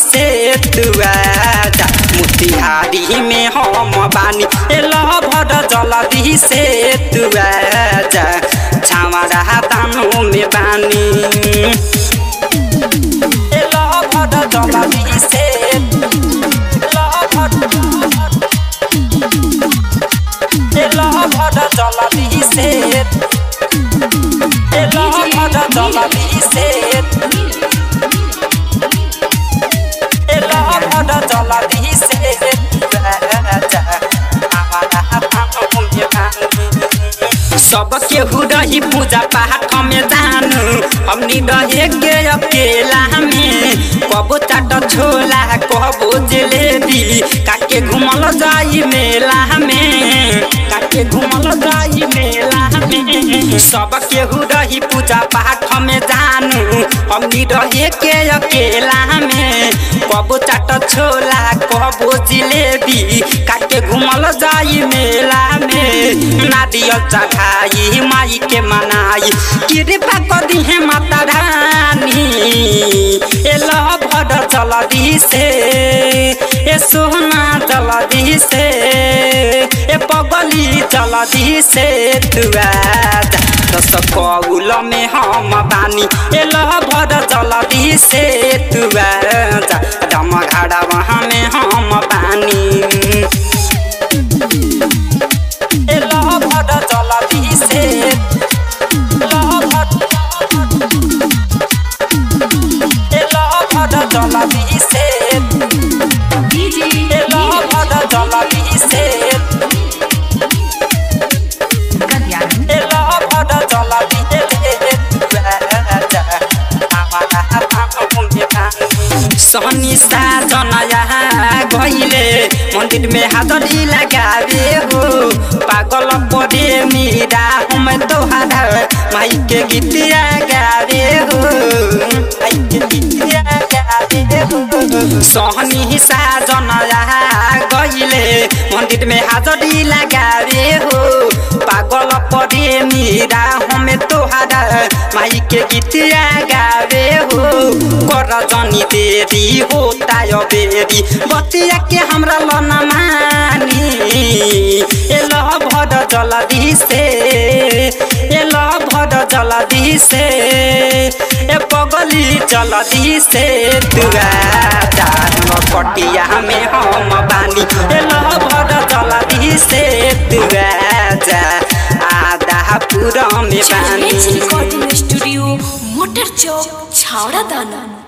से तुआ जा मोतिहारी में हम बानी एल भर जल्दी से तुआ जा छावरा तानो में बानी एल भर जल्दी से एल भर एल भर जल्दी से एल भर जल्दी से एल भर जल्दी से सब केहू रही पूजा पाठ में जानू हमनी रहे के अकेला में कबो चाट छोला कबो जलेबी काके घुमल जाई मेला में काके घुमल जाई मेला में सब केहू रही पूजा पाठ में जानू हमनी रहे के अकेला में कबो चाट छोला कबो जिलेबी काके घुमल जाई मेला में नारियल चढ़ाई माई के मनाई कृपा कर दिहे माता रानी एल भर जल्दी से ए सोना जल्दी से ए पगली जल्दी से तुआ दस कौल में हम बानी एल भर जल्दी से तुआ दम घड़ा वहाँ में हम बानी एल भर जल्दी से एल भर एल भर जल्दी से एल भर जल्दी से एल भर जल्दी सहनी साजनया गइले मन्दिर में हाजरी लगावे हो पागल परे मीरा हम तोहारा माई के गीतिया गावे हो माई के गीतिया गावे हो सहनी साजनया गइले मन्दिर में हाजरी लगावे हो पागल परे मीरा हम तोहारा माई के गीतिया गावे हो कर जनी देरी होता यो बेरी बतिया के हमरा लना मानी एल भर जल्दी से एल भर जल्दी से ए पगली जल्दी से तुआ कटिया में हम बानी एल भर जल्दी से तुआ जा आधा पूरा में बानी रिकॉर्डिंग स्टूडियो मोटर चौक छावड़ा दाना